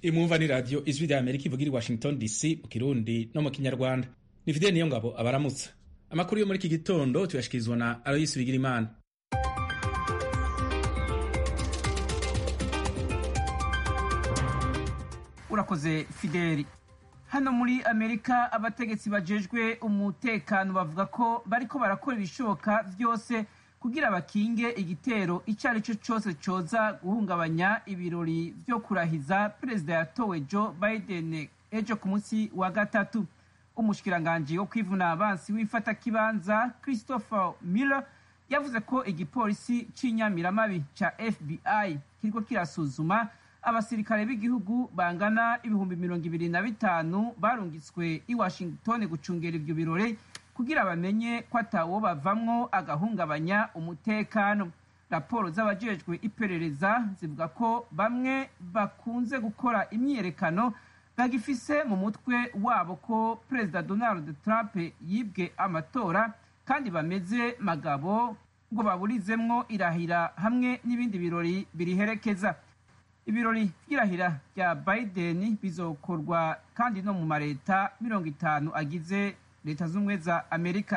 imwumva ni radiyo ijwi rya amerika ivugira i washington dc mu kirundi no mu kinyarwanda ni fideli niyo ngabo abaramutsa amakuru yo muri iki gitondo tuyashikirizwa na aloyisi bigirimana urakoze fideli hano muri amerika abategetsi bajejwe umutekano bavuga ko bariko barakora ibishoboka vyose kugira bakinge igitero icyo ari cyo cyose coza guhungabanya ibirori vyo kurahiza perezida yatowe joe biden ejo ku munsi wa gatatu umushikiranganji wo kwivuna abansi w'imfatakibanza christopher miller yavuze ko igipolisi c'inyamiramabi ca fbi kiriko kirasuzuma abasirikare b'igihugu bangana ibihumbi mirongo ibiri na bitanu barungitswe i washington gucungera ivyo birori kugira bamenye ko atawo bavamwo agahungabanya umutekano raporo z'abajejwe iperereza zivuga ko bamwe bakunze gukora imyiyerekano bagifise mu mutwe wabo ko perezida donald trump yibwe amatora kandi bameze magabo ngo baburizemwo irahira hamwe n'ibindi birori biriherekeza ibirori vy'irahira rya biden bizokorwa kandi no mu mareta mirongo itanu agize leta z'ubumwe za amerika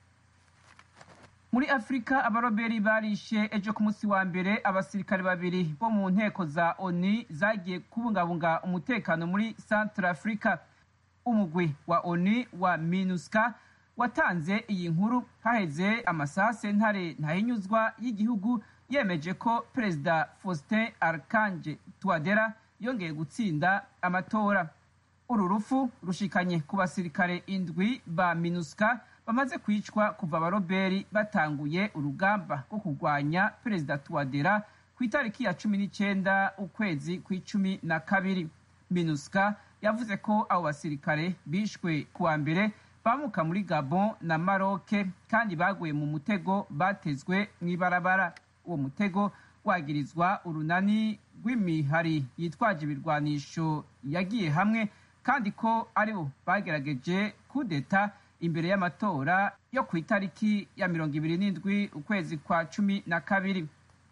muri afurika abaroberi barishe ejo ku munsi wa mbere abasirikare babiri bo mu nteko za oni zagiye kubungabunga umutekano muri centre africa umugwi wa oni wa minuska watanze iyi nkuru haheze amasase ntare ntahinyuzwa y'igihugu yemeje ko perezida faustin arkange tuwadera yongeye gutsinda amatora uru rufu rushikanye ku basirikare indwi ba minuska bamaze kwicwa kuva abaroberi batanguye urugamba rwo kurwanya perezida tuwadera ku itariki ya cumi n'icyenda ukwezi kw'icumi na kabiri minuska yavuze ko abo basirikare bishwe kuwa mbere bamuka muri gabon na maroke kandi baguye mu mutego batezwe mu ibarabara uwo mutego wagirizwa urunani rw'imihari yitwaje ibirwanisho yagiye hamwe kandi ko aribo bagerageje kudeta imbere y'amatora yo ku itariki ya mirongo ibiri n'indwi ukwezi kwa cumi na kabiri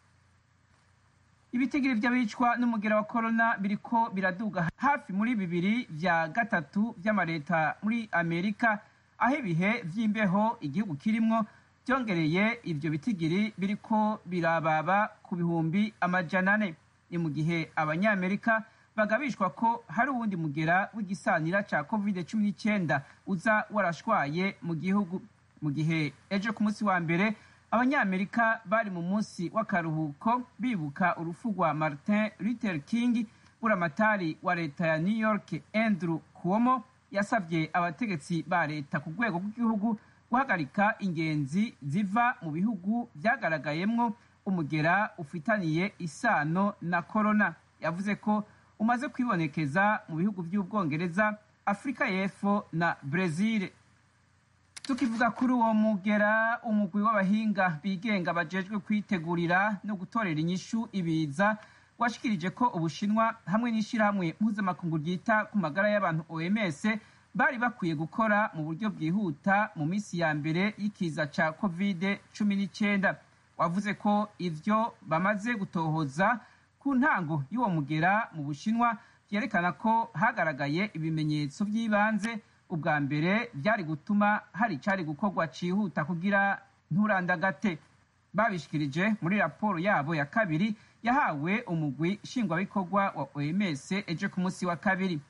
ibitigiri vy'abicwa n'umugera wa korona biriko biraduga hafi muri bibiri vya gatatu vy'amareta muri amerika aho ibihe vy'imbeho igihugu kirimwo byongereye ivyo bitigiri biriko birababa ku bihumbi amajana ane ni mu gihe abanyamerika bagabishwa ko hari uwundi mugera w'igisanira ca covid cumi n'icyenda uza warashwaye mu gihugu mu gihe ejo ku munsi wa mbere abanyamerika bari mu munsi w'akaruhuko bibuka urupfu rwa martin luther king buramatari wa leta ya new york andrew cuomo yasabye abategetsi ba leta ku rwego rw'igihugu guhagarika ingenzi ziva mu bihugu vyagaragayemwo umugera ufitaniye isano na korona yavuze ko umaze kwibonekeza mu bihugu by'ubwongereza afurika y'epfo na brezil tukivuga kuri uwo mugera umugwi w'abahinga bigenga bajejwe kwitegurira no gutorera inyishu ibiza washikirije ko ubushinwa hamwe n'ishirahamwe mpuzamakungu ryita ku magara y'abantu oms bari bakwiye gukora mu buryo bwihuta mu minsi ya mbere y'ikiza ca covid cumi n'icyenda wavuze ko ivyo bamaze gutohoza ku ntango y'uwo mugera mu bushinwa vyerekana ko hagaragaye ibimenyetso vy'ibanze ubwa mbere byari gutuma hari icari gukorwa cihuta kugira nturandagate babishikirije muri raporo yabo ya kabiri yahawe umugwi nshingwabikorwa wa oms ejo ku munsi wa kabiri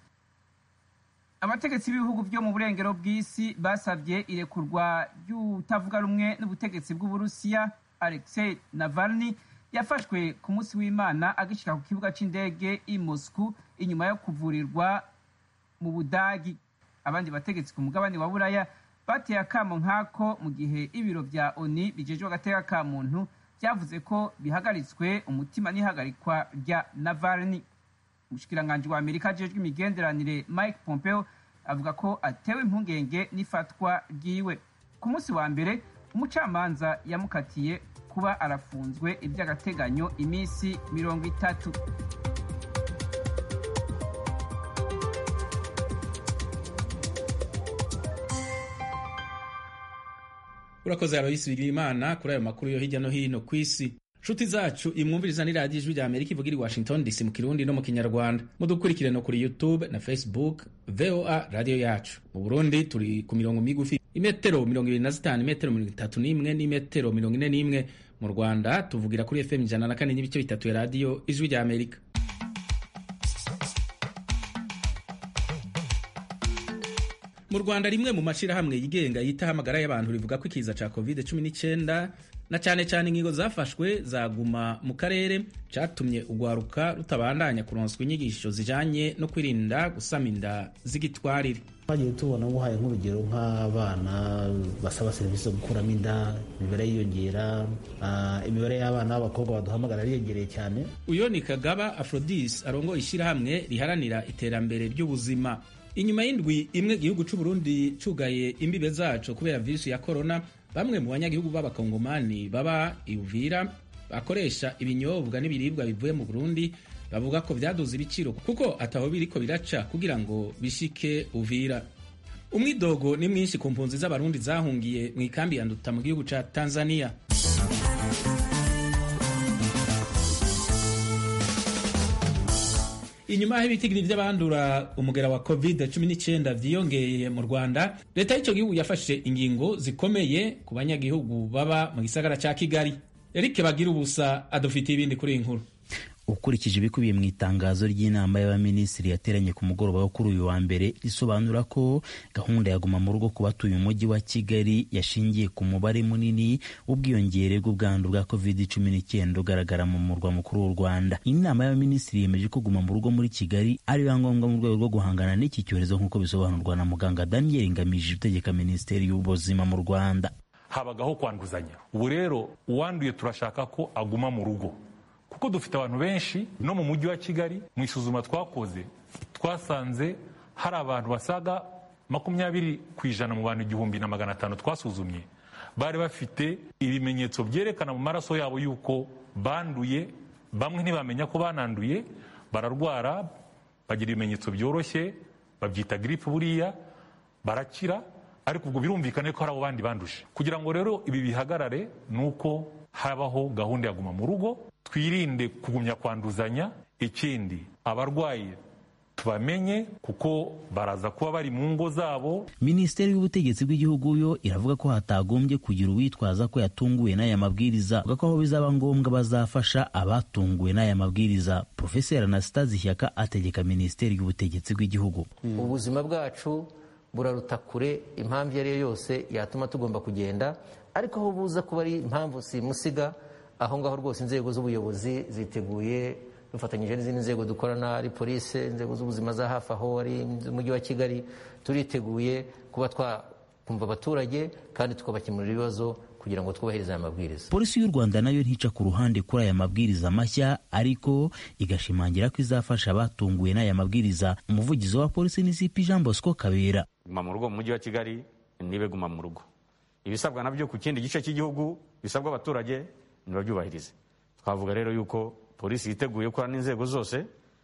abategetsi b'ibihugu byo mu burengero bw'isi basabye irekurwa ry'utavuga rumwe n'ubutegetsi bw'uburusiya alexei navalny yafashwe ku munsi w'imana agishika ku kibuga c'indege i moscou inyuma yo kuvurirwa mu budagi abandi bategetsi ku mugabane wa buraya bateye akamo nk'ako mu gihe ibiro vya oni bijejwe agateka ka muntu vyavuze ko bihagaritswe umutima n'ihagarikwa rya navalny umushikiranganji wa amerika ajejwe imigenderanire mike pompeo avuga ko atewe impungenge n'ifatwa ryiwe ku munsi wa mbere umucamanza yamukatiye kuba arafunzwe iby'agateganyo iminsi mirongo itatu urakoze aloyisi bigirimana kuri ayo makuru yo hirya no hino ku isi nshuti zacu imwumviriza ni radiyo ijwi rya amerika ivugira i washington dc mu kirundi no mu kinyarwanda mudukurikire no kuri youtube na facebook voa radiyo yacu mu burundi turi ku mirongo migufi imetero mirongo ibiri na zitanu imetero mirongo itatu n'imwe n'imetero mirongo ine n'imwe mu rwanda tuvugira kuri fm ijana na kane n'ibice bitatu ya radiyo ijwi rya amerika mu rwanda rimwe mu mashyirahamwe yigenga yitaho amagara y'abantu rivuga ko ikiza cya covid cumi n'icyenda na cyane cyane ingingo zafashwe zaguma mu karere cyatumye urwaruka rutabandanya kuronswa inyigisho zijyanye no kwirinda gusama inda z'igitwarire twagiye tubona nguhaye nk'urugero nk'abana basaba serivisi zo gukuramo inda imibare yiyongera imibare y'abana b'abakobwa baduhamagara yiyongereye cyane uyu ni kagaba afrodis arongo ishyirahamwe riharanira iterambere ry'ubuzima inyuma y'indwi imwe igihugu cy'u Burundi cugaye imbibe zaco kubera virusi ya korona bamwe mu banyagihugu b'abakongomani baba iuvira bakoresha ibinyobwa n'ibiribwa bivuye mu burundi bavuga ko byaduze ibiciro kuko ataho biriko biraca kugira ngo bishike uvira umwidogo ni mwinshi ku mpunzi z'abarundi zahungiye mu ikambi ya nduta mu gihugu ca tanzania inyuma y'aho ibitigiri by'abandura umugera wa covid 19 vyiyongeye mu rwanda leta y'icyo gihugu yafashe ingingo zikomeye ku banyagihugu baba mu gisagara ca kigali eric bagira ubusa adufitiye ibindi kuri iyi nkuru ukurikije ibikubiye mu itangazo ry'inama y'abaminisitiri yateranye ku mugoroba wo kuri uyu wa mbere risobanura ko gahunda ya guma mu rugo ku batuye umujyi wa kigali yashingiye ku mubare munini w'ubwiyongere bw'ubwandu bwa covid cumi n'icyenda ugaragara mu murwa mukuru w'u rwanda inama y'abaminisitiri yemeje ko guma mu rugo muri kigali ari biba ngombwa mu rwego rwo guhangana n'iki cyorezo nk'uko bisobanurwa na muganga daniel ngamije utegeka minisiteri y'ubuzima mu rwanda habagaho kwanduzanya ubu rero uwanduye turashaka ko aguma mu rugo kuko dufite abantu benshi no mu mujyi wa kigali mu isuzuma twakoze twasanze hari abantu basaga makumyabiri ku ijana mu bantu igihumbi na magana atanu twasuzumye bari bafite ibimenyetso byerekana mu maraso yabo yuko banduye bamwe ntibamenya ko bananduye bararwara bagira ibimenyetso byoroshye babyita giripe buriya barakira ariko ubwo birumvikane ko hari abo bandi banduje kugira ngo rero ibi bihagarare ni uko habaho gahunda ya guma mu rugo twirinde kugumya kwanduzanya ikindi abarwayi tubamenye kuko baraza kuba bari mu ngo zabo minisiteri y'ubutegetsi bw'igihugu yo iravuga ko hatagombye kugira uwitwaza ko yatunguwe n'aya mabwiriza avuga ko aho bizaba ngombwa bazafasha abatunguwe n'aya mabwiriza profeseri anastase ishyaka ategeka minisiteri y'ubutegetsi bw'igihugu ubuzima bwacu buraruta kure impamvu iyo ari yo yose yatuma tugomba kugenda ariko aho buza kuba ari impamvu simusiga aho ngaho rwose inzego z'ubuyobozi ziteguye dufatanyije n'izindi nzego dukorana ari polisi inzego z'ubuzima za hafi aho ari umujyi wa kigali turiteguye kuba twakumva abaturage kandi tukabakemurira ibibazo kugira ngo twubahirize aya mabwiriza polisi y'u rwanda nayo ntica ku ruhande kuri aya mabwiriza mashya ariko igashimangira ko izafasha abatunguwe n'aya mabwiriza umuvugizi wa polisi ni cp jean bosco kabera guma mu rugo mu mujyi wa kigali nibe guma mu rugo ibisabwa nabyo ku kindi gice cy'igihugu bisabwa abaturage ntibabyubahirize twavuga rero yuko polisi yiteguye gukorana n'inzego zose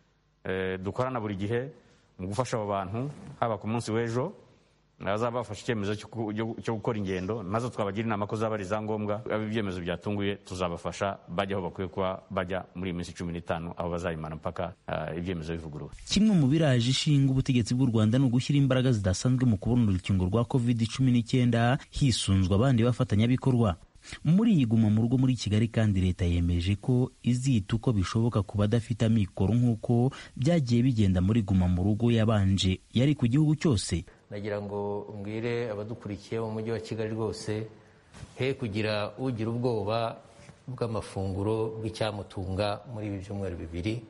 dukorana buri gihe mu gufasha abo bantu haba ku munsi w'ejo bazaba bafashe icyemezo cyo gukora ingendo maze twabagira inama ko zaba ari izangombwa ibyemezo byatunguye tuzabafasha bajya aho bakwiye kuba bajya muri iyi minsi cumi n'itanu aho bazayimana mpaka ibyemezo bivuguruwe kimwe mu biraje ishinga ubutegetsi bw'u rwanda ni ugushyira imbaraga zidasanzwe mu kubona urukingo rwa covid cumi n'icyenda hisunzwe abandi bafatanyabikorwa muri iyi guma mu rugo muri kigali kandi leta yemeje ko izita uko bishoboka ku badafite amikoro nk'uko byagiye bigenda muri guma mu rugo yabanje yari ku gihugu cyose nagira ngo mbwire abadukurikiye mu mujyi wa kigali rwose he kugira ugira ubwoba bw'amafunguro bw'icyamutunga muri ibi byumweru bibiri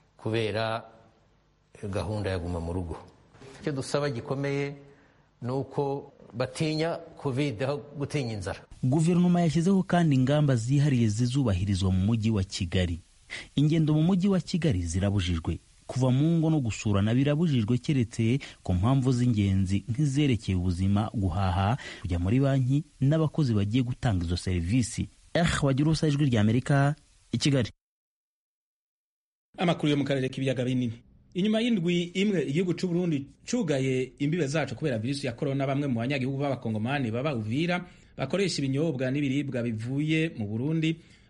kubera gahunda ya guma mu rugo icyo dusaba gikomeye ni uko batinya kovide aho gutinya inzara guverinoma yashyizeho kandi ingamba zihariye zizubahirizwa mu mujyi wa kigali ingendo mu mujyi wa kigali zirabujijwe kuva mu ngo no gusurana birabujijwe keretse ku mpamvu z'ingenzi nk'izerekeye ubuzima guhaha kujya muri banki n'abakozi bagiye gutanga izo serivisi eh wagira ubusa ijwi rya amerika i kigali amakuru yo mu karere k'ibiyaga binini inyuma y'indwi imwe igihugu cy'u Burundi cugaye imbibe zacu kubera virusi ya korona bamwe mu banyagihugu b'abakongomani baba uvira bakoresha ibinyobwa n'ibiribwa bivuye mu Burundi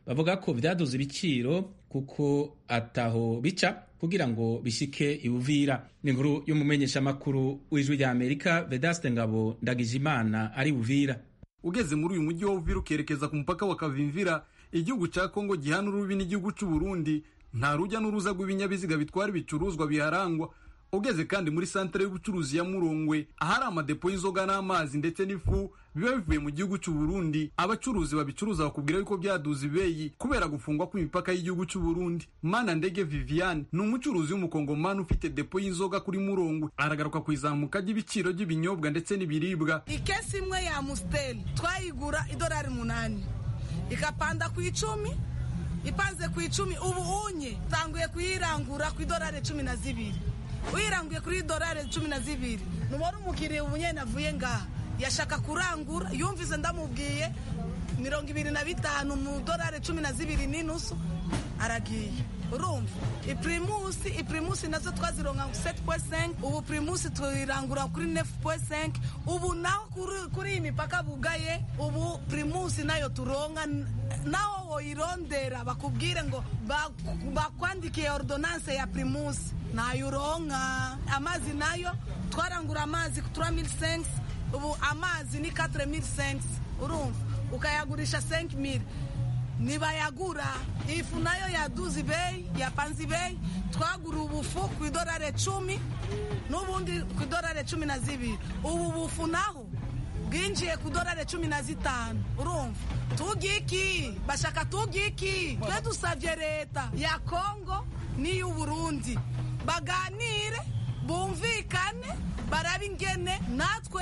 bavuga ko vyaduze ibiciro kuko ataho bica kugira ngo bishike iuvira ni inkuru y'umumenyeshamakuru w'ijwi rya amerika vedaste ngabo ndagijimana ari uvira ugeze muri uyu mujyi wa uvira ukerekeza ku mupaka wa kavimvira igihugu ca kongo gihana urubi n'igihugu c'u burundi nta rujya n'uruza rw'ibinyabiziga bitwara ibicuruzwa biharangwa ugeze kandi muri santere y'ubucuruzi ya murongwe ahari amadepo y'inzoga n'amazi ndetse n'ifu biba bivuye mu gihugu cy'u Burundi abacuruzi babicuruza bakubwira yuko byaduze ibeyi kubera gufungwa kw'imipaka y'igihugu cy'u Burundi mana ndege Viviane ni umucuruzi w'umukongomani ufite depo y'inzoga kuri murongwe aragaruka ku izamuka ry'ibiciro by'ibinyobwa ndetse n'ibiribwa ikesi imwe ya Amstel twayigura idolari munani ikapanda ku icumi ipanze ku icumi ubu unye tanguye kuyirangura ku idolari cumi na zibiri wiranguye kuri idolari cumi na zibiri numara umukiriya ubu nyine avuye ngaha yashaka kurangura yumvise ndamubwiye mirongo ibiri na bitanu mu dolari cumi na zibiri n'inusu aragiye urumva ipirimusi ipirimusi nazo twazironka seti puwe senke ubu pirimusi tuyirangura kuri nefu puwe senke ubu naho kuri iyi mipaka bugaye ubu pirimusi nayo turonka naho woyirondera bakubwire ngo bakwandikiye ordonanse ya pirimusi nayo uronka amazi nayo twarangura amazi ku tura mili senke ubu amazi ni katire mili senke urumva ukayagurisha senke mili ntibayagura ifu nayo yaduze ibeyi yapanze ibeyi twagura ubufu ku idolari cumi n'ubundi ku idolari cumi na zibiri ubu bufu naho bwinjiye ku idolari cumi na zitanu urumva tugiki bashaka tugiki twe dusabye leta ya kongo n'iy'uburundi baganire bumvikane barabe ingene natwe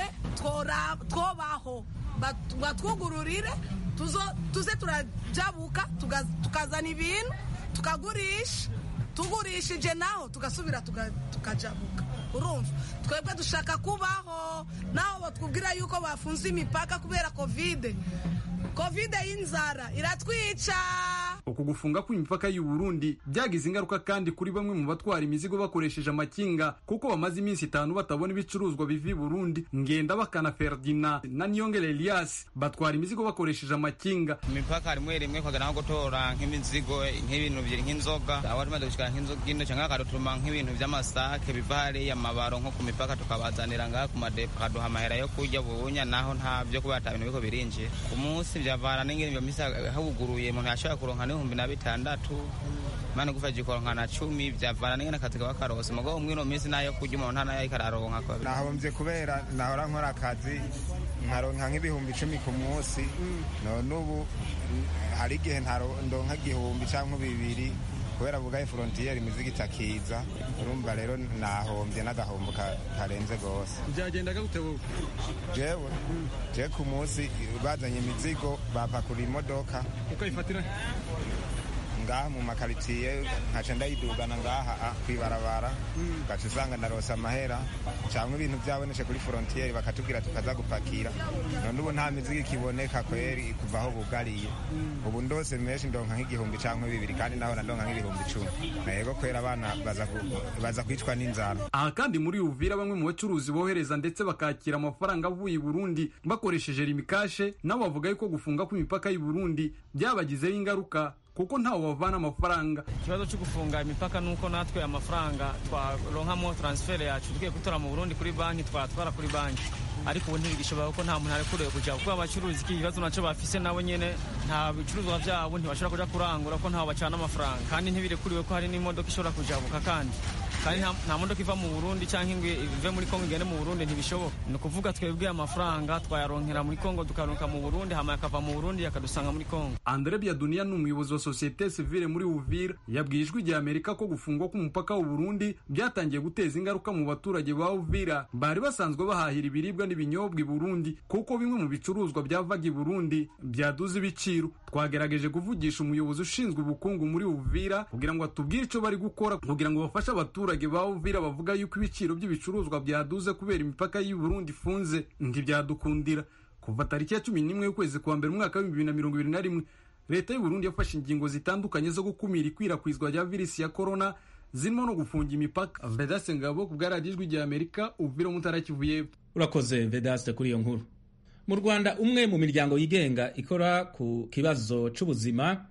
twobaho batwugururire tuze turajabuka tukazana ibintu tukagurisha tugurishije naho tugasubira tukajabuka urumva twebwe dushaka kubaho naho batwubwira yuko bafunze imipaka kubera kovide kovide y'inzara iratwica uku gufunga kw'imipaka y'u Burundi byagize ingaruka kandi kuri bamwe mu batwara imizigo bakoresheje amakinga kuko bamaze iminsi itanu batabona ibicuruzwa biva i Burundi ngenda bakana Ferdinand na Niyongere Elias batwara imizigo bakoresheje amakinga imipaka rimwe rimwe kwagana nko gutora nk'imizigo nk'ibintu biri nk'inzoga aho tumaze gushikana nk'inzoga ino cyangwa akadutuma nk'ibintu by'amasake biva hariya amabaro nko ku mipaka tukabazanira ngaha ku madepo akaduha amahera yo kurya bunya naho nta byo kuba ata bintu biko birinjiye ku munsi byavana n'ingene iyo misi habuguruye umuntu yashobora kuronka n'ibihumbi na bitandatu mani gufasha ikoronka na cumi byavana n'ingene akazi kaba karose mugo umwe no minsi nayo kurya umuntu ntanayo ariko araronka nahombye kubera nahora nkora akazi nkaronka nk'ibihumbi icumi ku munsi none ubu hari igihe ndonka igihumbi cyangwa bibiri kubera bugaye forontiyeri imizigo itakiza urumva rero nahombye n'agahombo karenze rwose byagendaga gute wowe jewe jewe ku munsi bazanye imizigo bapakura imodoka ukayifatira ngaha mu makaritiye nkaca ndayidugana ngaha kwibarabara ugaca usanga narose amahera cyangwa ibintu byabonetse kuri forontiyeri bakatubwira tukaza gupakira none ubu nta mizigo ikiboneka kweri kuva aho bugariye ubu ndose menshi ndonka nk'igihumbi cyangwa bibiri kandi naho ndonka nk'ibihumbi icumi yego kwera abana baza kwicwa n'inzara aha kandi muri uvira bamwe mu bacuruzi bohereza ndetse bakakira amafaranga avuye i burundi bakoresheje rimikashe nabo bavuga yuko gufunga kw'imipaka y'u burundi byabagizeho ingaruka kuko ntawe bavana amafaranga ikibazo cyo gufunga imipaka ni uko natwe amafaranga twaronkamo transfer yacu tugiye gutora mu burundi kuri banki twatwara kuri banki ariko ubu ntibigishoboka kuko nta muntu arekuriwe kujya kuko abacuruzi iki kibazo nacyo bafise nabo nyene nta bicuruzwa vyabo ntibashobora kuja kurangura ko ntaho bacana amafaranga kandi ntibirekuriwe ko hari n'imodoka ishobora kujabuka kandi kandi nta modoka iva mu burundi cyangwa ingwe ive muri kongo igende mu burundi ntibishoboka ni ukuvuga twebwe amafaranga twayaronkera muri kongo tukaronka mu burundi hama yakava mu burundi yakadusanga muri kongo andre biaduniya ni umuyobozi wa sosiyete sivile muri uvira yabwiye ijwi rya amerika ko gufungwa k'umupaka w'u burundi byatangiye guteza ingaruka mu baturage ba uvira bari basanzwe bahahira ibiribwa n'ibinyobwa i burundi kuko bimwe mu bicuruzwa byavaga i burundi byaduze ibiciro twagerageje kuvugisha umuyobozi ushinzwe ubukungu muri uvira kugira ngo atubwire icyo bari gukora kugira ngo bafashe abaturage ba uvira bavuga yuko ibiciro by'ibicuruzwa byaduze kubera imipaka y'u burundi ifunze ntibyadukundira kuva tariki ya cumi n'imwe y'ukwezi kwa mbere umwaka w'ibihumbi bibiri na mirongo ibiri na rimwe leta y'u burundi yafashe ingingo zitandukanye zo gukumira ikwirakwizwa rya virusi ya korona zirimo no gufunga imipaka vedaste ngabo ku bwaradiyo ijwi rya amerika uvira umutara kivu y'epfo urakoze vedaste kuri iyo nkuru mu rwanda umwe mu miryango yigenga ikora ku kibazo c'ubuzima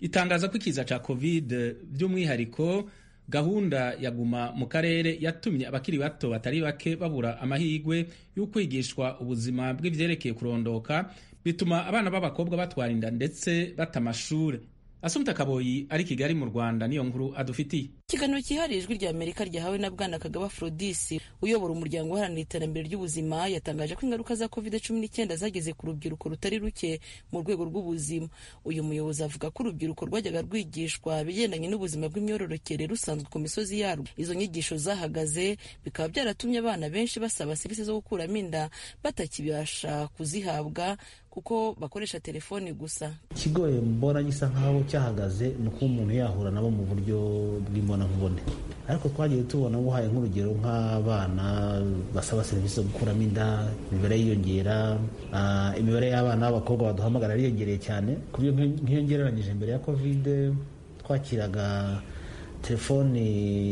itangaza ko ikiza ca covid by'umwihariko gahunda ya guma mu karere yatumye abakiri bato batari bake babura amahirwe yo kwigishwa ubuzima bw'ivyerekeye kurondoka bituma abana b'abakobwa batwara inda ndetse bata amashure asumta kaboyi ari kigali mu rwanda niyo nkuru adufitiye ikiganiro cyihariye ijwi rya amerika ryahawe na bwana kagaba afrodisi uyobora umuryango uharanira iterambere ry'ubuzima yatangaje ko ingaruka za covid cumi n'icyenda zageze ku rubyiruko rutari ruke mu rwego rw'ubuzima uyu muyobozi avuga ko urubyiruko rwajyaga rwigishwa ibigendanye n'ubuzima bw'imyororokere rusanzwe ku misozi yarwo izo nyigisho zahagaze bikaba byaratumye abana benshi basaba serivisi zo gukuramo inda batakibasha kuzihabwa kuko bakoresha telefoni gusa ikigoye mbona gisa nkaho cyahagaze ni uko umuntu yahura nabo mu buryo bw'imbonankubone ariko twagiye tubona nguhaye nk'urugero nk'abana basaba serivisi zo gukuramo inda imibare yiyongera imibare y'abana b'abakobwa baduhamagara yariyongereye cyane ku buryo nk'iyo ngereranyije mbere ya kovide twakiraga telefoni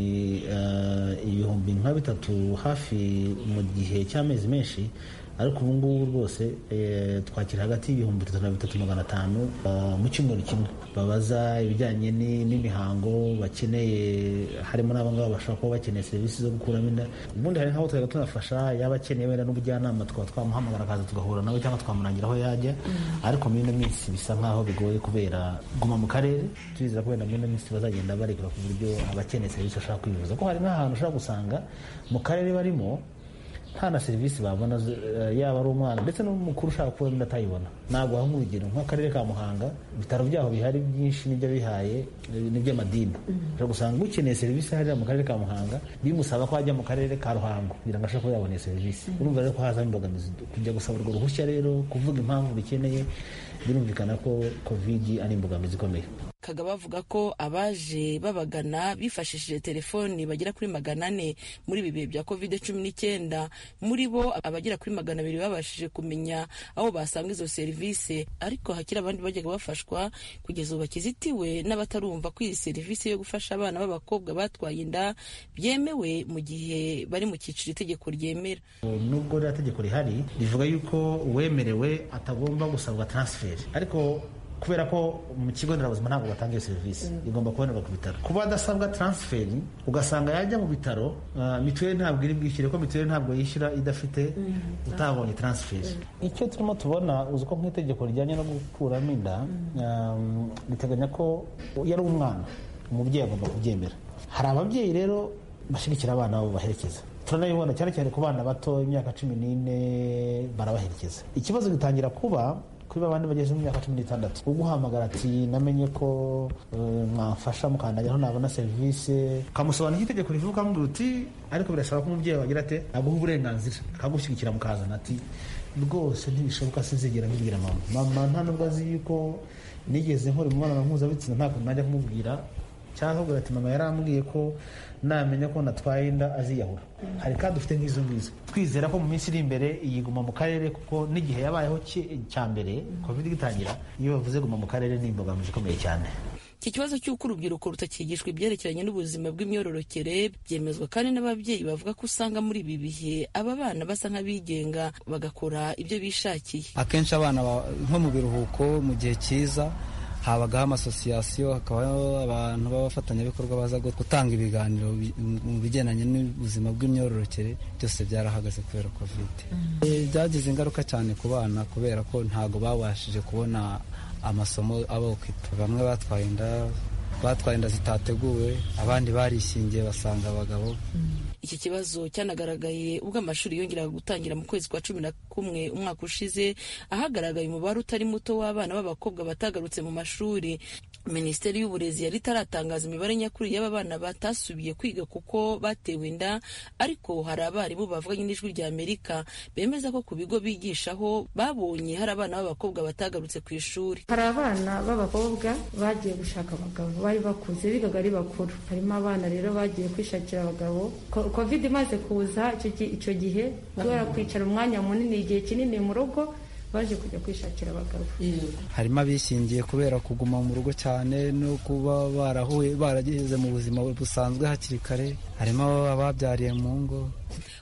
ibihumbi nka bitatu hafi mu gihe cy'amezi menshi ariko ubu ngubu rwose twakira hagati y'ibihumbi bitatu na bitatu magana atanu mu cyumweru kimwe babaza ibijyanye n'imihango bakeneye harimo n'abangaba bashobora kuba bakeneye serivisi zo gukuramo inda ubundi hari nk'abo twajya tunafasha yaba akeneye wenda n'ubujyanama tukaba twamuhamagara akaza tugahura nawe cyangwa twamurangira aho yajya ariko muri ino minsi bisa nk'aho bigoye kubera guma mu karere turizera ko wenda muri ino minsi bazagenda barekura ku buryo abakeneye serivisi bashaka kwivuza ko hari n'ahantu ushobora gusanga mu karere barimo nta na serivisi babona yaba ari umwana ndetse n'umukuru ushaka kuba inda atayibona ntabwo waha nk'urugero nk'akarere ka muhanga ibitaro byaho bihari byinshi n'ibyo bihaye n'iby'amadini ushobora gusanga ukeneye serivisi hariya mu karere ka muhanga bimusaba ko ajya mu karere ka ruhango kugira ngo ashobore kuba yabona iyo serivisi urumva rero ko hazamo imbogamizi kujya gusaba urwo ruhushya rero kuvuga impamvu bikeneye birumvikana ko kovidi ari imbogamizi ikomeye kagaba avuga ko abaje babagana bifashishije telefoni bagera kuri magana ane muri ibi bihe bya covid cumi n'icyenda muri bo abagera kuri magana abiri babashije kumenya aho basanga izo serivisi ariko hakiri abandi bajyaga bafashwa kugeza ubu bakizitiwe n'abatarumva ko iyi serivisi yo gufasha abana b'abakobwa batwaye inda byemewe mu gihe bari mu cyiciro itegeko ryemera nubwo ririya tegeko rihari rivuga yuko uwemerewe atagomba gusabwa taransiferi ariko kubera ko mu kigo nderabuzima ntabwo batanga iyo serivisi igomba kubonerwa ku bitaro kuba adasabwa taransiferi ugasanga yajya mu bitaro mituweli ntabwo iri bwishyure ko mituweli ntabwo yishyura idafite utabonye taransiferi icyo turimo tubona uzi ko nk'itegeko rijyanye no gukuramo inda riteganya ko iyo ari umwana umubyeyi agomba kubyemera hari ababyeyi rero bashyigikira abana babo baherekeza turanabibona cyane cyane ku bana bato imyaka cumi n'ine barabaherekeza ikibazo gitangira kuba kuri babandi bageze mu myaka cumi n'itandatu uguhamagara ati namenye ko mwamfasha mukandagiraho nabona serivisi ukamusobanurira itegeko rivuga ukamubwira uti ariko birasaba ko umubyeyi wagira ate aguha uburenganzira akagushyigikira mukazana ati rwose ntibishoboka sinzigera mbibwira mama mama nta nubwo azi yuko nigeze nkora imibonano mpuzabitsina ntabwo najya kumubwira cyangwa akabwira ati mama yarambwiye ko namenya ko natwaye inda aziyahura hari kandi dufite nk'izo ngizo twizera ko mu minsi iri imbere iyi guma mu karere kuko n'igihe yabayeho cya mbere covid igitangira iyo bavuze guma mu karere ni imbogamizi ikomeye cyane iki kibazo cy'uko urubyiruko rutakigishwa ibyerekeranye n'ubuzima bw'imyororokere byemezwa kandi n'ababyeyi bavuga ko usanga muri ibi bihe aba bana basa nk'abigenga bagakora ibyo bishakiye akenshi abana nko mu biruhuko mu gihe cyiza habagaho amasosiyasiyo hakabaho abantu b'abafatanyabikorwa baza gutanga ibiganiro mu bigendanye n'ubuzima bw'imyororokere byose byarahagaze kubera kovide byagize ingaruka cyane ku bana kubera ko ntabwo babashije kubona amasomo abokita bamwe batwaye inda batwaye inda zitateguwe abandi barishingiye basanga abagabo iki kibazo cyanagaragaye ubwo amashuri yongeraga gutangira mu kwezi kwa cumi na kumwe umwaka ushize ahagaragaye umubare utari muto w'abana b'abakobwa batagarutse mu mashuri minisiteri y'uburezi yari itaratangaza imibare nyakuri y'aba bana batasubiye kwiga kuko batewe inda ariko hari abarimu bavuganye n'ijwi rya amerika bemeza ko ku bigo bigishaho babonye hari abana b'abakobwa batagarutse ku ishuri hari abana b'abakobwa bagiye gushaka abagabo bari bakuze bigaga ari bakuru harimo abana rero bagiye kwishakira abagabo covid imaze kuza icyo gihe kubera kwicara umwanya munini igihe kinini mu rugo baje kujya kwishakira abagabo harimo abishingiye kubera kuguma mu rugo cyane no kuba barahuye barageze mu buzima busanzwe hakiri kare harimo ababyariye mu ngo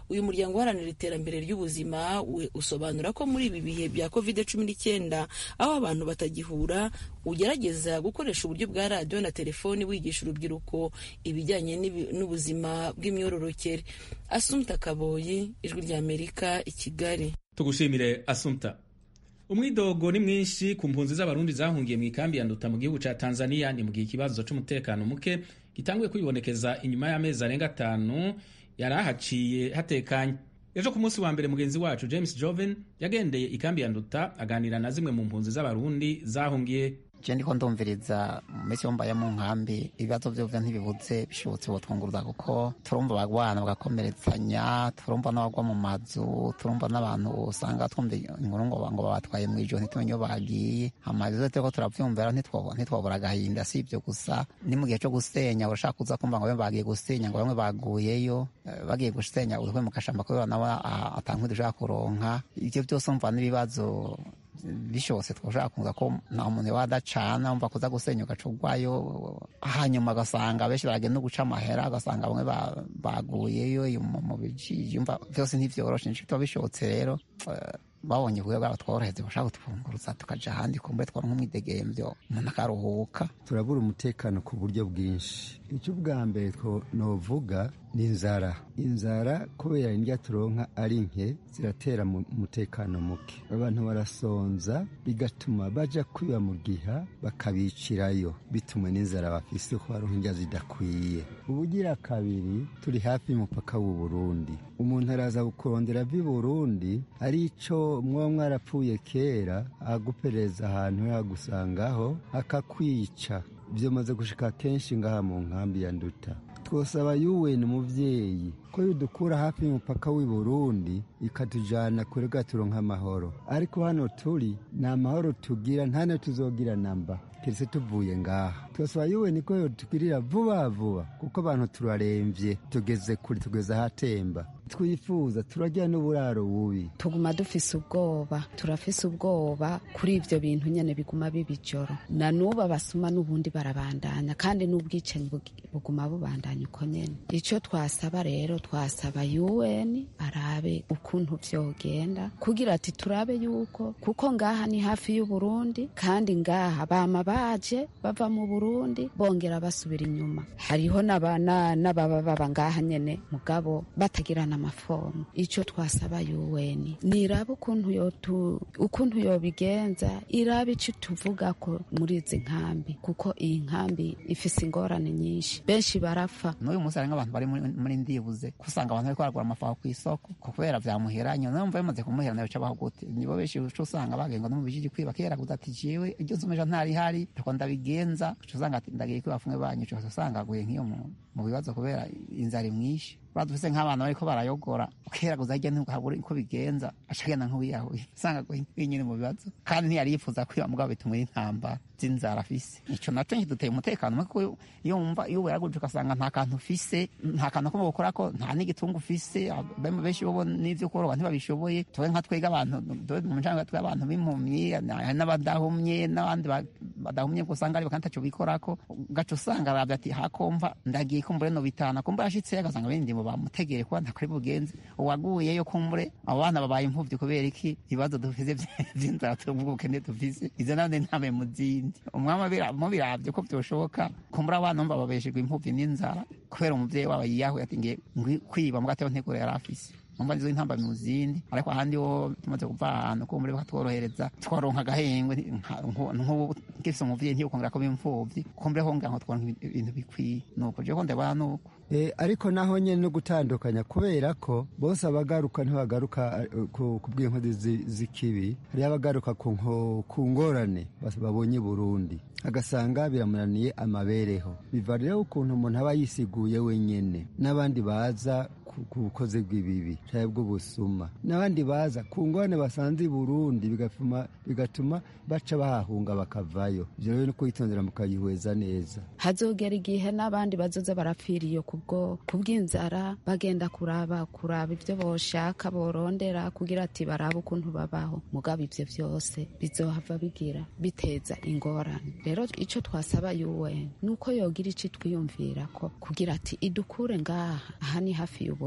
uyu muryango uharanira iterambere ry'ubuzima we usobanura ko muri ibi bihe bya covid cumi n'icyenda aho abantu batagihura ugerageza gukoresha uburyo bwa radiyo na telefoni wigisha urubyiruko ibijyanye n'ubuzima bw'imyororokere asumta kaboyi ijwi ry'amerika i kigali tugushimire asumta umwidogo ni mwinshi ku mpunzi z'abarundi zahungiye mu ikambi ya nduta mu gihugu ca tanzania ni mu gihe ikibazo c'umutekano muke gitanguye kwibonekeza inyuma y'amezi arenga atanu yari ahaciye hatekanye ejo ku munsi wa mbere mugenzi wacu james joven yagendeye ikambi ya nduta aganira na zimwe mu mpunzi z'abarundi zahungiye je ndiko ndumviriza mu minsi yo mbaye mu nkambi ibibazo vyovyo ntibibuze bishobotse botwunguruza kuko turumva abagwana bagakomeretsanya turumva n'abagwa mu mazu turumva n'abantu usanga twumva inkuru ngo ngo babatwaye mw'ijoro ntitumenye iyo bagiye amazu turiko turavyumvira ntitwabura agahinda si ivyo gusa ni mu gihe co gusenya urashaka kuza kumva ngo bamwe bagiye gusenya ngo bamwe baguyeyo bagiye gusenya uruhwe mu gashamba kubera nawe atankwi dushaka kuronka ivyo vyose umva n'ibibazo bishobotse twashaka kuza ko nta muntu wadacana umva kuza gusenya ugacugwayo hanyuma agasanga benshi baragenda no guca amahera agasanga bamwe baguyeyo mu bijiji umva byose ntivyoroshe nico tuba bishobotse rero babonye ubuye bwabo tworoheze bashaka kutwunguruza tukaja ahandi kumbe twara nk'umwidegemvyo umuntu akaruhuka turabura umutekano ku buryo bwinshi icyo ubwa mbere novuga ni inzara inzara kubera indya turonka ari nke ziratera umutekano muke abantu barasonza bigatuma baja kwiba mu giha bakabicirayo bitumwe n'inzara bafise ko baronka indya zidakwiye ubugira kabiri turi hafi y'umupaka w'u Burundi umuntu araza kurondera vi Burundi ari ico mwo mwarapfuye kera agupereza ahantu yagusangaho akakwica byamaze gushika kenshi ngaha mu nkambi ya nduta twosaba yuweni umuvyeyi ko yudukura hafi y'umupaka w'i Burundi ikatujana kure gaturonka amahoro ariko hano turi nta mahoro tugira nta ne tuzogira namba kiretse tuvuye ngaha twasaba yuweni ko yotugirira vuba vuba kuko abantu turaremvye tugeze kure tugeze ahatemba twifuza turagira n'uburaro bubi tuguma dufise ubwoba turafise ubwoba kuri ivyo bintu nyene biguma biba ijoro na n'ubu abasuma n'ubundi barabandanya kandi n'ubwicanyi buguma bubandanya uko nyene ico twasaba rero twasaba UN arabe ukuntu vyogenda kugira ati turabe yuko kuko ngaha ni hafi y'u Burundi kandi ngaha bama baje bava mu Burundi bongera basubira inyuma hariho n'abana n'ababa baba ngaha nyene mugabo batagirana amafomu ico twasaba UN nirabe ukuntu yotu ukuntu yobigenza irabe ico tuvuga ko muri izi nkambi kuko iyi nkambi ifise ingorane nyinshi benshi barapfa n'uyu munsi hari nk'abantu bari muri ndibuze kusanga abantu bariko baragura amafaha ku isoko kubera vyamuheranye numva bimaze kumuhera nayo cabaho gute nibo benshi uca usanga bagengwa no mu bijiji kwiba kera guza ati jewe iryo zumeja ntari hari tuko ndabigenza uca usanga ati ndagiye kwiba fumwe banyu uca usanga aguye nk'iyo mu bibazo kubera inzara imwishe badufise nk'abantu bariko barayogora kera guza hirya ntuhabura uko bigenza aca agenda nk'uwiyahuye usanga aguye nyine mu bibazo kandi ntiyari yifuza kwiba mugabo bituma intamba z'inzara afise ico naco nkiduteye umutekano muke iyo wumva iyo weraguje ugasanga nta kantu ufise nta kantu ko gukora ko nta n'igitungu ufise benshi bo n'ivyo koroba ntibabishoboye tuwe nka twega abantu mu ncanga twe abantu b'impumyi n'abadahumye n'abandi badahumye usanga ari bakandi taco bikorako gaca usanga aravye ati hakomva ndagiye kumbure no bitana kumbure ashitse agasanga bindi mu bamutegere kuba ntakuri bugenze uwaguyeyo kumbure abo bana babaye impfuvyi kubera iki ibibazo dufise vy'inzara tubw'ubukene dufise izo nande ntame mu zindi umwami mubiravye ko vyoshoboka kumbura abana mba babeshejwe impfuvyi n'inzara kubera umuvyeyi wabo yiyahuye ati ngiye kwiba mugateo nteguro yari afise umva nizo intamba mu zindi ariko ahandi ho tumaze kuva ahantu ko muri bakatworohereza twaronka agahengwe nk'ubu gifise umuvyeyi ntiyukongera ko bimfuvyi kumbure ho ngira ngo twaronka ibintu bikwiye nuko je ko ndabona nuko E, ariko naho nyene no gutandukanya kubera ko bose abagaruka ntibagaruka ku bw'inkozi z'ikibi hariho abagaruka ku ngorane babonye Burundi agasanga biramunaniye amabereho biva rero ukuntu umuntu aba yisiguye wenyene n'abandi baza ku bukozi bw'ibibi cyangwa bw'ubusuma n'abandi baza ku ngorane basanze i Burundi bigatuma bigatuma baca bahahunga bakavayo ivyo rero no kwitondera mukayihweza neza hazogera igihe n'abandi bazoza barapfiriye kubwo kubw'inzara bagenda kuraba kuraba ivyo boshaka borondera kugira ati barabe ukuntu babaho mugabo ivyo vyose bizohava bigira biteza ingorane rero ico twasaba UN nuko yogira ico twiyumvira ko kugira ati idukure ngaha aha ni hafi y'ubu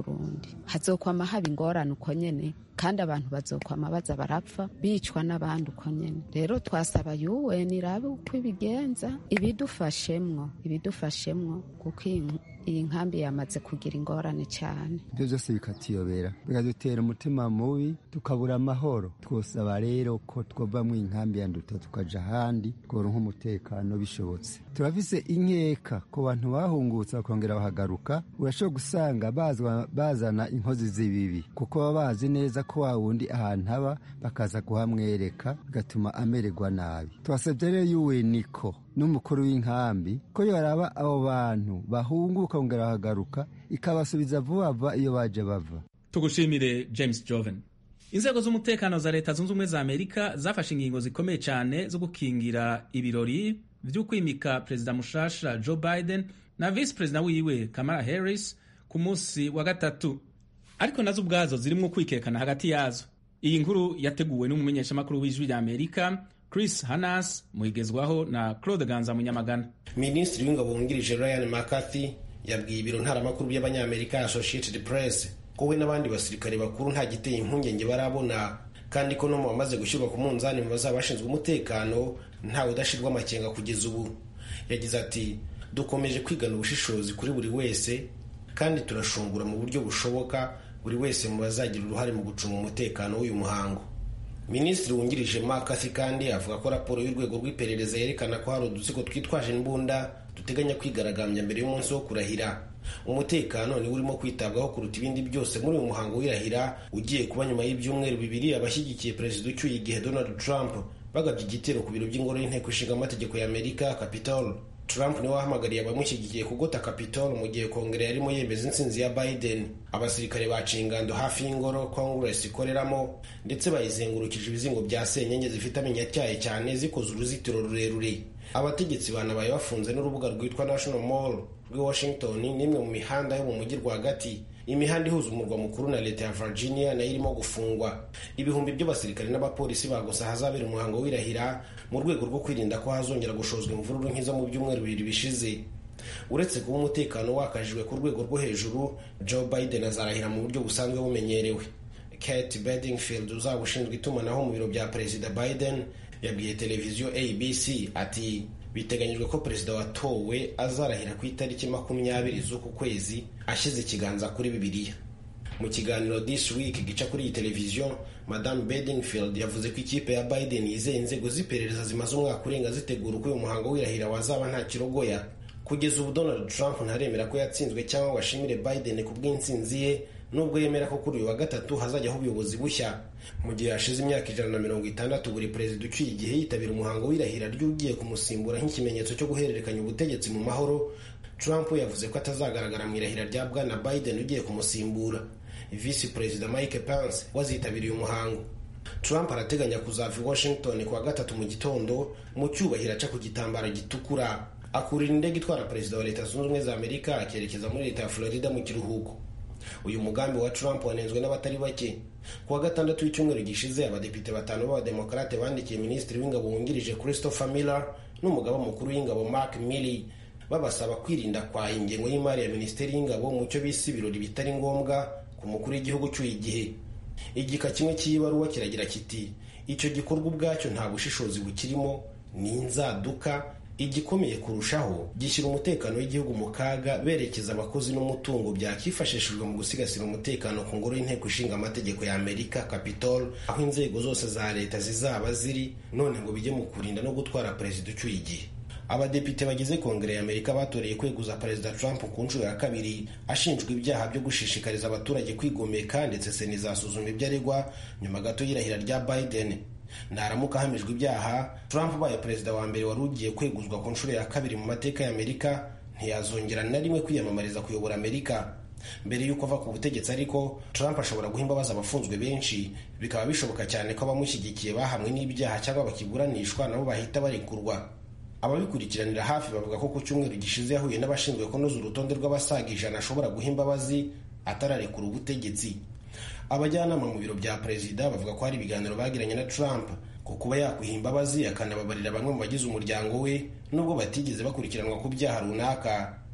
Burundi hazokwama haba ingorane uko nyene kandi abantu bazokwama baza barapfa bicwa n'abandi uko nyene rero twasaba UN irabe uko ibigenza ibidufashemwo ibidufashemwo kuko iyi nkambi yamaze kugira ingorane cyane ibyo byose bikatuyobera bikadutera umutima mubi tukabura amahoro twosaba rero ko twava mu inkambi ya nduta tukaja ahandi tworonka umutekano bishobotse turafise inkeka ku bantu bahungutse bakongera bahagaruka urashobora gusanga bazana inkozi z'ibibi kuko baba bazi neza ko wa wundi ahantu aba bakaza kuhamwereka bigatuma amererwa nabi twasabye rero yuwe niko n'umukuru w'inkambi ko yoraba abo bantu bahunguka bongera bahagaruka ikabasubiza vuba vuba iyo baje bava tugushimire james joven inzego z'umutekano za leta zunze ubumwe za amerika zafashe ingingo zikomeye cyane zo gukingira ibirori byo kwimika perezida mushasha joe biden na visi perezida wiwe kamala harris ku munsi wa gatatu ariko nazo ubwazo zirimo kwikekana hagati yazo iyi nkuru yateguwe n'umumenyeshamakuru w'ijwi rya amerika chris hanas muhigezwaho na claude ganza munyamagana minisitiri w'ingabo wungirije ryan mccarthy yabwiye ibiro ntaramakuru by'abanyamerika associated press ko we n'abandi basirikare bakuru nta giteye impungenge barabona kandi ko no mu bamaze gushyirwa ku munzani mu bazaba bashinzwe umutekano ntawe udashirwa amakenga kugeza ubu yagize ati dukomeje kwigana ubushishozi kuri buri wese kandi turashungura mu buryo bushoboka buri wese mu bazagira uruhare mu gucunga umutekano w'uyu muhango minisitiri wungirije makasi kandi avuga ko raporo y'urwego rw'iperereza yerekana ko hari udutsiko twitwaje imbunda duteganya kwigaragambya mbere y'umunsi wo kurahira umutekano niwo urimo kwitabwaho kuruta ibindi byose muri uyu muhango w'irahira ugiye kuba nyuma y'ibyumweru bibiri abashyigikiye perezida ucyuye igihe donald trump bagabye igitero ku biro by'ingoro y'inteko ishinga amategeko ya amerika capitol trump niwe wahamagariye abamushyigikiye kugota capitol mu gihe kongere yarimo yemeza intsinzi ya biden abasirikare baciye ingando hafi y'ingoro congress ikoreramo ndetse bayizengurukije ibizingo bya senyenge zifite amenyo atyaye cyane zikoze uruzitiro rurerure abategetsi banabaye bafunze n'urubuga rwitwa national mall rw'i washington n'imwe mu mihanda yo mu mujyi rwagati imihanda ihuza umurwa mukuru na leta ya virginia nayo irimo gufungwa ibihumbi by'abasirikare n'abapolisi bagusa ahazabera umuhango w'irahira mu rwego rwo kwirinda ko hazongera gushozwa imvururu nk'izo mu byumweru bibiri bishize uretse kuba umutekano wakajijwe ku rwego rwo hejuru joe biden azarahira mu buryo busanzwe bumenyerewe kate bedingfield uzaba ushinzwe itumanaho mu biro bya perezida biden yabwiye televiziyo abc ati biteganyijwe ko perezida watowe azarahira ku itariki makumyabiri z'uku kwezi ashyize ikiganza kuri bibiliya mu kiganiro this week gica kuri iyi televiziyo madame bedingfield yavuze ko ikipe ya biden yizeye inzego z'iperereza zimaze umwaka urenga zitegura uko uyu muhango w'irahira wazaba nta kirogoya kugeza ubu donald trump ntaremera ko yatsinzwe cyangwa ngo ashimire biden ku bw'intsinzi ye nubwo yemera ko kuri uyu wa gatatu hazajyaho ubuyobozi bushya mu gihe hashize imyaka ijana na mirongo itandatu buri perezida ucyuye igihe yitabira umuhango w'irahira ry'ugiye kumusimbura nk'ikimenyetso cyo guhererekanya ubutegetsi mu mahoro trump yavuze ko atazagaragara mu irahira rya bwana biden ugiye kumusimbura visi perezida mike pence wazitabiriye umuhango trump arateganya kuzava i washington ku wa gatatu mu gitondo mu cyubahiro aca ku gitambaro gitukura akurira indege itwara perezida wa leta zunze ubumwe za amerika akerekeza muri leta ya florida mu kiruhuko uyu mugambi wa trump wanenzwe n'abatari bake ku wa gatandatu w'icyumweru gishize abadepite batanu b'abademokarate bandikiye minisitiri w'ingabo wungirije christopher miller n'umugaba mukuru w'ingabo mark milley babasaba kwirinda kwa ingengo y'imari ya minisiteri y'ingabo mu cyo bise ibirori bitari ngombwa ku mukuru w'igihugu cyuye igihe igika kimwe cy'ibaruwa kiragira kiti icyo gikorwa ubwacyo nta bushishozi bukirimo ni inzaduka igikomeye kurushaho gishyira umutekano w'igihugu mu kaga berekeza abakozi n'umutungo byakifashishijwe mu gusigasira umutekano ku ngoro y'inteko ishinga amategeko ya amerika capitol aho inzego zose za leta zizaba ziri none ngo bijye mu kurinda no gutwara perezida ucyuye igihe abadepite bagize kongere ya amerika batoreye kweguza perezida trump ku nshuro ya kabiri ashinjwa ibyaha byo gushishikariza abaturage kwigomeka ndetse sena izasuzuma ibyo aregwa nyuma gato y'irahira rya biden naramuka ahamijwe ibyaha trump ubaye perezida wa mbere wari ugiye kweguzwa ku nshuro ya kabiri mu mateka ya amerika ntiyazongera na rimwe kwiyamamariza kuyobora amerika mbere y'uko ava ku butegetsi ariko trump ashobora guha imbabazi abafunzwe benshi bikaba bishoboka cyane ko abamushyigikiye bahamwe n'ibyaha cyangwa bakiburanishwa nabo bahita barekurwa ababikurikiranira hafi bavuga ko ku cyumweru gishize yahuye n'abashinzwe kunoza urutonde rw'abasaga ijana ashobora guha imbabazi atararekura ubutegetsi abajyanama mu biro bya perezida bavuga ko hari ibiganiro bagiranye na trump ku kuba yakwiha imbabazi akanababarira bamwe mu bagize umuryango we nubwo batigeze bakurikiranwa ku byaha runaka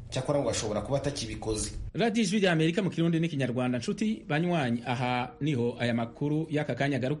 cyakora ngo ashobora kuba atakibikoze radiyo ijwi rya amerika mu kirundi n'ikinyarwanda nshuti banywanyi aha niho aya makuru y'aka kanya agaruka